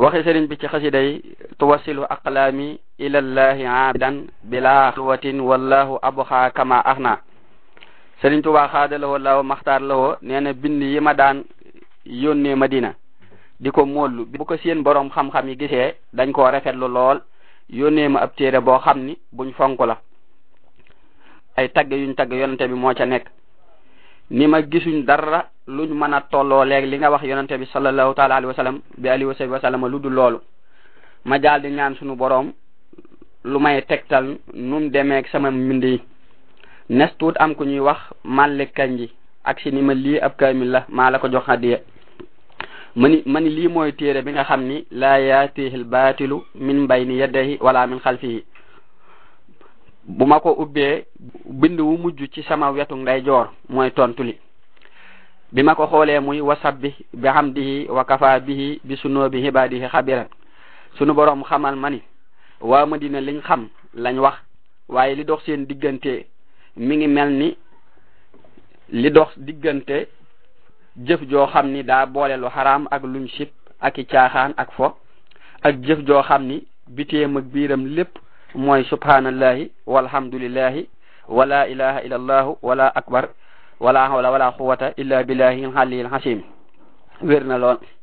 waxi sëriñ bi ci xasida yi tuwasilu aqlaami ilallahi abidan bila xalwatin wallahu abxa kama axna sëriñ Tuubaa xaada lawoo law maxtaar lawoo nee na bind yi ma daan yónnee Madina di ko móollu bu ko seen borom xam-xam yi gisee dañ koo rafetlu lool yónnee ma ab téere boo xam ni buñ fonk la ay tagg yuñ tagg yonente bi moo ca nekk ni ma gisuñ dara luñ mën a tolloo léegi li nga wax yonente bi sallallahu taala alayhi wa sallam bi alihi wa sahbi wa sallam lu dul loolu ma daal di ñaan sunu boroom lu may tegtal num demeeg sama mbind yi nes tuut am ku ñuy wax Malick Kanji ak si ni ma lii ab kaamil la maa la ko jox hadiya mani mani lii mooy téere bi nga xam ni laa yaatihi lbaatilu min bayni yadayhi wala min xalfihi bu ma ko ubbee bind wu mujj ci sama wetu ndeyjoor mooy tontu li bi ma ko xoolee muy wasabbi bi hamdihi wa kafa bihi bi sunoobi ibadihi xabiran sunu boroom xamal ma ni waa Madina liñ xam lañ wax waaye li dox seen diggante mi ngi mel ni li dox diggante jëf joo xam ni daa boole lu xaraam ak luñ sib ak i caaxaan ak fo ak jëf joo xam ni biteem ak biiram lépp mooy subhanallahi walhamdulillahi wala ilaha illa allahu wala akbar wala hawla wala quwwata illa billahi aliyil hasim wér na lool